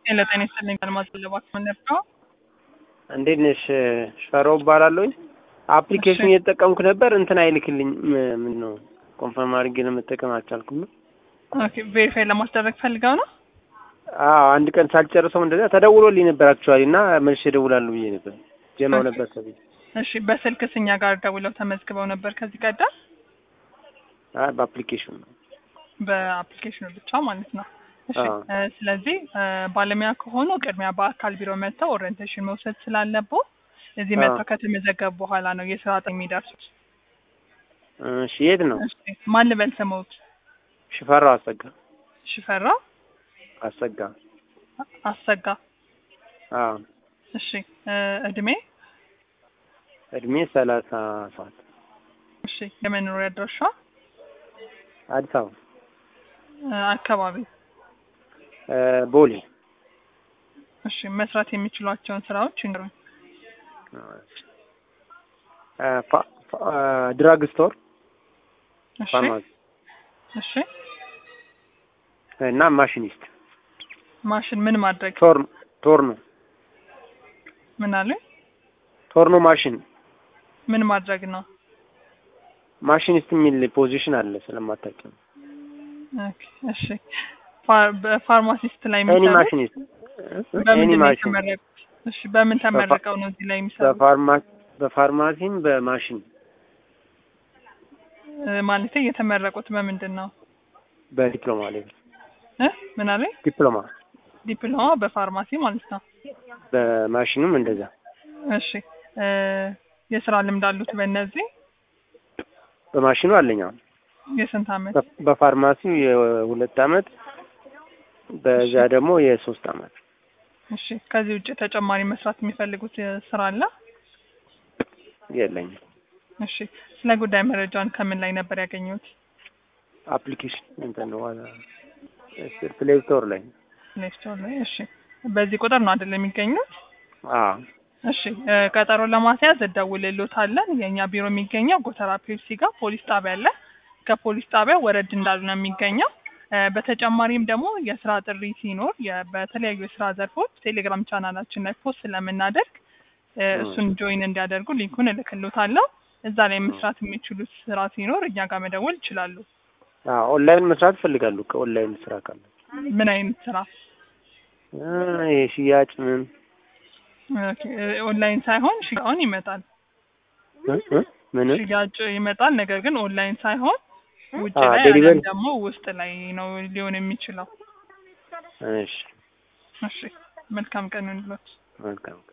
ጤና ይስጥልኝ አልማዝ ለባክ መንደር ነው። እንዴት ነሽ? ሽፈራው እባላለሁኝ። አፕሊኬሽን እየተጠቀምኩ ነበር እንትን አይልክልኝ ምን ነው ኮንፈርም አድርጌ ለመጠቀም አልቻልኩም ነው። ኦኬ ቬሪፋይ ለማስደረግ ፈልገው ነው። አዎ አንድ ቀን ሳልጨርሰው እንደዛ ተደውሎልኝ ነበር አክቹዋሊ እና መልሼ እደውላለሁ ብዬ ነበር ጀማው ነበር ሰብዬ እሺ በስልክስ እኛ ጋር ደውለው ተመዝግበው ነበር ከዚህ ቀደም? አይ በአፕሊኬሽን ነው። በአፕሊኬሽኑ ብቻ ማለት ነው። እሺ አዎ። እ ስለዚህ እ ባለሙያ ከሆኑ ቅድሚያ በአካል ቢሮ መጥተው ኦሪየንቴሽን መውሰድ ስላለብዎ እዚህ አዎ። መጥተው ከተመዘገቡ በኋላ ነው የስራ ጥሪ የሚደርሱት። እሺ የት ነው? እሺ ማን ልበል ስምዎት? ሽፈራው አሰጋ ሽፈራ አሰጋ። አሰጋ። አዎ እሺ እ እድሜ? እድሜ ሰላሳ ሰባት እሺ የመኖሪያ አድራሻ? አዲስ አበባ እ አካባቢ? እ ቦሌ እሺ መስራት የሚችሏቸውን ስራዎች ይንገሩኝ። እ ፋ- ፋ- እ ድራግ ስቶር እሺ ፋርማሲ እሺ እና ማሽኒስት ማሽን ምን ማድረግ ቶርኖ ቶርኖ ምን አሉኝ? ቶርኖ ማሽን ምን ማድረግ ነው? ማሽኒስት የሚል ፖዚሽን አለ ስለማታውቂ ነው። ኦኬ እሺ ፋር- በፋርማሲስት ላይ ኤኒ የሚሰሩት ማሽኒስት ኤኒ በምንድን ነው ማሽን የተመረቁት? እሺ በምን ተመርቀው ነው እዚህ ላይ የሚሰሩት? በፋርማ በፋርማሲም በማሽን እ ማለቴ የተመረቁት በምንድን ነው? በዲፕሎማ ላይ እ ምን አሉኝ? ዲፕሎማ ዲፕሎማ በፋርማሲ ማለት ነው። በማሽኑም እንደዛ እሺ እ የስራ ልምድ አሉት በእነዚህ? በማሽኑ አለኝ አሁን የስንት አመት? በ- በፋርማሲው የሁለት አመት በዛ ደግሞ የሶስት አመት እሺ ከዚህ ውጭ ተጨማሪ መስራት የሚፈልጉት እ ስራ አለ? የለኝም። እሺ ስለ ጉዳይ መረጃን ከምን ላይ ነበር ያገኙት? አፕሊኬሽን እንትን ነው ዋና ፕሌይ ስቶር ላይ ፕሌይ ስቶር ላይ። እሺ በዚህ ቁጥር ነው አይደል የሚገኙት? አዎ እሺ እ ቀጠሮ ለማስያዝ እደውልልዎታለን። የእኛ ቢሮ የሚገኘው ጎተራ ፔፕሲ ጋር ፖሊስ ጣቢያ አለ። ከፖሊስ ጣቢያ ወረድ እንዳሉ ነው የሚገኘው። እ በተጨማሪም ደግሞ የስራ ጥሪ ሲኖር የ- በተለያዩ የስራ ዘርፎች ቴሌግራም ቻናላችን ላይ ፖስት ስለምናደርግ እ እሱን ጆይን እንዲያደርጉ ሊንኩን እልክልዎታለሁ። እዛ ላይ መስራት የሚችሉት ስራ ሲኖር እኛ ጋር መደወል ይችላሉ። አዎ ኦንላይን መስራት ይፈልጋሉ። ከኦንላይን ስራ ካለ ምን አይነት ስራ? እ የሽያጭ ምን ኦኬ፣ እ ኦንላይን ሳይሆን ሽያጭን ይመጣል። እ እ ምን ሽያጭ ይመጣል። ነገር ግን ኦንላይን ሳይሆን ውጭ አዎ፣ ላይ ዴሊቨሪ። አሊያም ደግሞ ውስጥ ላይ ነው ሊሆን የሚችለው። እሺ እሺ መልካም ቀን ይሁንልዎት። መልካም